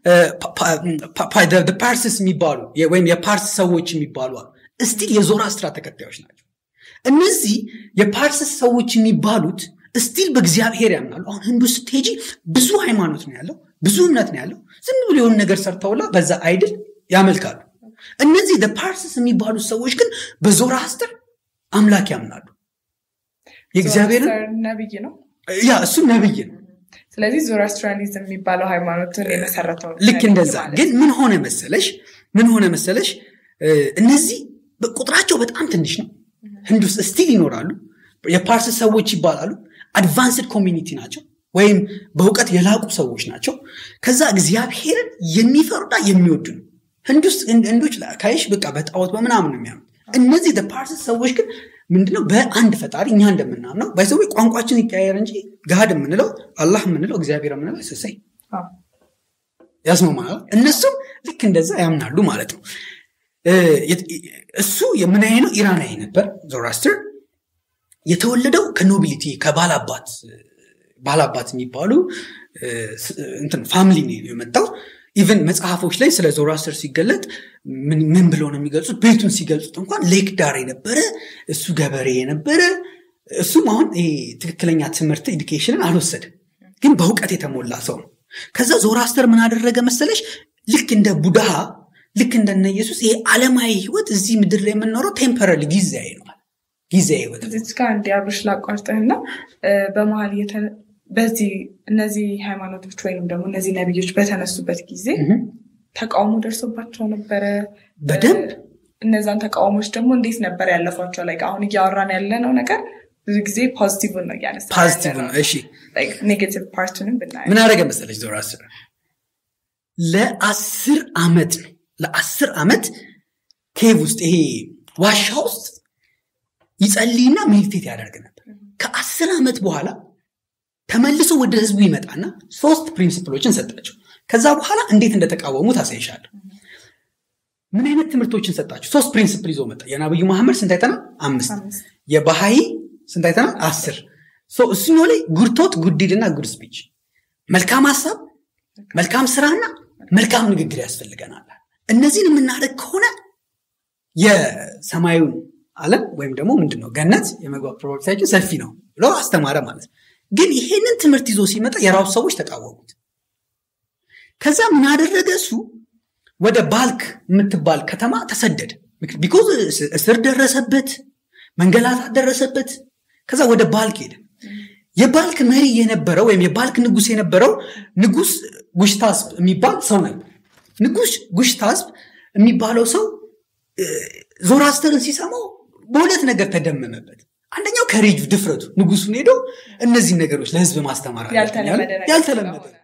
ፓርስስ የሚባሉ ወይም የፓርስ ሰዎች የሚባሉ ስቲል የዞራስትራ ተከታዮች ናቸው። እነዚህ የፓርስስ ሰዎች የሚባሉት ስቲል በእግዚአብሔር ያምናሉ። አሁን ህንድ ውስጥ ስትሄጂ ብዙ ሃይማኖት ነው ያለው፣ ብዙ እምነት ነው ያለው። ዝም ብሎ የሆነ ነገር ሰርተውላ በዛ አይድል ያመልካሉ። እነዚህ ፓርስስ የሚባሉት ሰዎች ግን በዞራስትር አምላክ ያምናሉ። የእግዚአብሔርን ነብይ ነው። ያ እሱ ነብይ ነው። ስለዚህ ዞራስትራኒዝም የሚባለው ሃይማኖትን የመሰረተው ልክ እንደዛ ግን ምን ሆነ መሰለሽ ምን ሆነ መሰለሽ እነዚህ ቁጥራቸው በጣም ትንሽ ነው ህንድ ውስጥ ስቲል ይኖራሉ የፓርስ ሰዎች ይባላሉ አድቫንስድ ኮሚኒቲ ናቸው ወይም በእውቀት የላቁ ሰዎች ናቸው ከዛ እግዚአብሔርን የሚፈሩና የሚወዱ ነው ህንድ ውስጥ ህንዶች ካይሽ በቃ በጣዖት በምናምን ነው የሚያምኑ እነዚህ ፓርስ ሰዎች ግን ምንድነው በአንድ ፈጣሪ እኛ እንደምናምነው ባይሰዊ ቋንቋችን ይቀያየር እንጂ ጋድ የምንለው አላህ የምንለው እግዚአብሔር የምንለው ስሰይ ያስማማል እነሱም ልክ እንደዛ ያምናሉ ማለት ነው እሱ የምናይ ነው ኢራናዊ ነበር ዞራስትር የተወለደው ከኖቢሊቲ ከባላባት ባላባት የሚባሉ ፋሚሊ ነው የመጣው ኢቨን መጽሐፎች ላይ ስለ ዞራስተር ሲገለጥ ምን ብለው ነው የሚገልጹት ቤቱን ሲገልጹት እንኳን ሌክ ዳር የነበረ እሱ ገበሬ የነበረ እሱም አሁን ትክክለኛ ትምህርት ኤዱኬሽንን አልወሰድም ግን በእውቀት የተሞላ ሰው ነው ከዛ ዞራስተር ምን አደረገ መሰለሽ ልክ እንደ ቡድሃ ልክ እንደነ ኢየሱስ ይሄ ዓለማዊ ህይወት እዚህ ምድር ላይ የምንኖረው ቴምፐራሪ ጊዜያዊ ነው ጊዜያዊ ህይወት እዚች ጋር እንዲያብርሽ ላቋርጥህና በመሀል በዚህ እነዚህ ሃይማኖቶች ወይም ደግሞ እነዚህ ነቢዮች በተነሱበት ጊዜ ተቃውሞ ደርሶባቸው ነበረ በደንብ እነዛን ተቃውሞች ደግሞ እንዴት ነበር ያለፏቸው ላይ አሁን እያወራን ያለነው ነገር ብዙ ጊዜ ፖዚቲቭን ነው እያነሳ ፖዚቲቭ ነው እሺ ኔጌቲቭ ፓርቱንም ብናየ ምን አደረገ መሰለች ዞራስር ለአስር ዓመት ነው ለአስር ዓመት ኬቭ ውስጥ ይሄ ዋሻ ውስጥ ይጸልይና ሜዲቴት ያደርግ ነበር ከአስር ዓመት በኋላ ተመልሶ ወደ ህዝቡ ይመጣና ሶስት ፕሪንሲፕሎችን ሰጣቸው ከዛ በኋላ እንዴት እንደተቃወሙ ታሳይሻለሁ ምን አይነት ትምህርቶችን ሰጣቸው ሶስት ፕሪንሲፕል ይዞ መጣ የነብዩ መሐመድ ስንት አይተናል አምስት የባሃይ ስንት አይተናል አስር እሱኛው ላይ ጉድቶት ጉዲድና ጉድ ስፒች መልካም ሀሳብ መልካም ስራና መልካም ንግግር ያስፈልገናል እነዚህን የምናደርግ ከሆነ የሰማዩን አለም ወይም ደግሞ ምንድነው ገነት የመግባት ፕሮባቢሊቲያችን ሰፊ ነው ብሎ አስተማረ ማለት ነው ግን ይሄንን ትምህርት ይዞ ሲመጣ የራሱ ሰዎች ተቃወሙት ከዛ ምን አደረገ እሱ ወደ ባልክ የምትባል ከተማ ተሰደደ ቢኮዝ እስር ደረሰበት መንገላታት ደረሰበት ከዛ ወደ ባልክ ሄደ የባልክ መሪ የነበረው ወይም የባልክ ንጉስ የነበረው ንጉስ ጉሽታስብ የሚባል ሰው ነበር። ንጉስ ጉሽታስብ የሚባለው ሰው እ፣ ዞራስተርን ሲሰማው በሁለት ነገር ተደመመበት። አንደኛው ከሬጅ ድፍረቱ ንጉሱን ሄዶ እነዚህ ነገሮች ለህዝብ ማስተማር አለብኝ አለ። ያልተለመደ ነገር ያልተለመደ ስለሆነ።